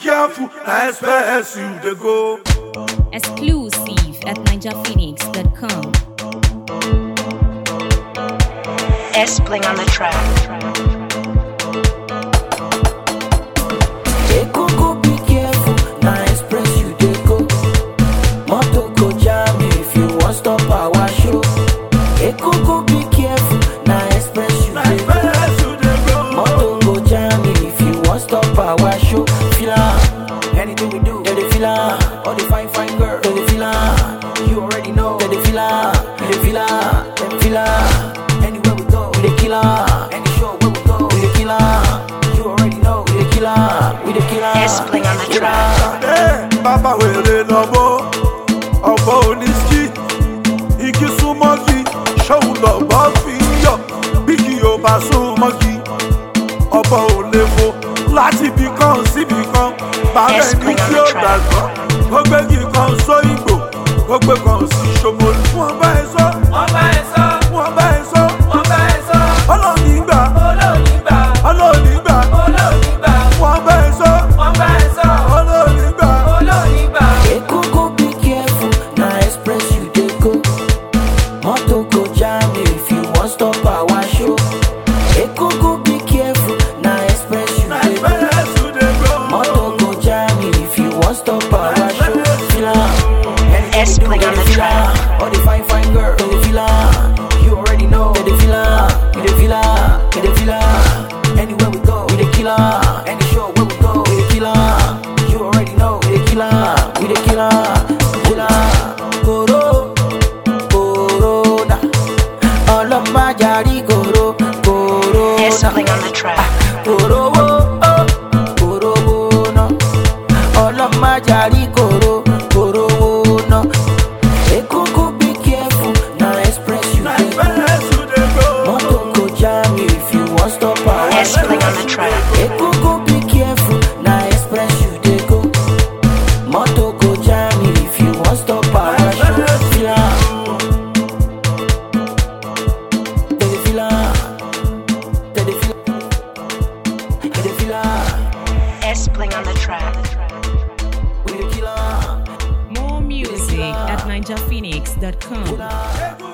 careful, na express you dey go. Exclusive at NinjaPhoenix.com. S Bling on the track. Ekoko be careful, na express you dey go. Motor go jam you if you wan stop our show. Ekoko be careful, na express you Na dey go. express you dey go. Motor go jam you if you wan stop our show. Feel am, anything we do, they dey feel am. All the fine fine girls, they dey feel am. You already know, they dey feel am. You dey feel am, dem feel am. Anywhere we go, we dey kill am. Any show where we go, we dey kill am. You already know, we dey kill am. We dey kill am. S Bling on the Kill track. am. Ẹ bàbá wèrè lọ́bọ̀, ọ̀bọ oníṣkì, igi súnmọ́gi, ṣóun lọ́bọ̀ fi ń yọ̀, bí kì yóò bá súnmọ́gi, ọ̀bọ ò lè fo láti ibì kan síbì kan, bàbá Yes, ẹni bring on tí the ó track. gbàgbọ́, ó gbégi kan sóyìnbó, ó gbé kan sí ṣomolu. Wọ́n bá ẹ sọ, wọ́n bá ẹ sọ wọ́n bá ẹ sọ, wọ́n bá ẹ sọ ọlọ́ọ̀ni gbà, olóòní gbà ọlọ́ọ̀ni gbà, olóòní gbà wọ́n bá ẹ sọ, wọ́n bá ẹ sọ ọlọ́ọ̀ni gbà. olóòní gbà. Ekoko be careful, na express you dey go. Motor go jam you if you wan stop our show. Ekoko be careful, na express you Na dey go. express you dey go. Motor go jam you if you wan stop our show. Feel am, anything S we do, Bling they on dey the feel track. am. All the fine fine girls, they dey feel am. You already know, they dey feel am. You dey feel am, you dey feel am. Anywhere we go, we dey kill am. Any show where we go, we dey kill am. You already know, we dey kill am. We dey kill am, kill am. Koro, corona. Ọlọ́mọ ajárí koro, corona. S Bling on the track. Korowo, oh, korowo ná. Ọlọ́mọ ajárí koro, korowo ná. Ekoko be careful, na express you Na dey go. express you dey go. Motor go jam you if you wan stop our S Bling on the track. Ekoko be careful, na express you dey go. Motor go jam you if you wan stop our show. Feel am, they dey feel am, they dey feel, they dey feel am. S Bling on the track. We dey kill am, More music at NinjaPhoenix.com. kill am. Egu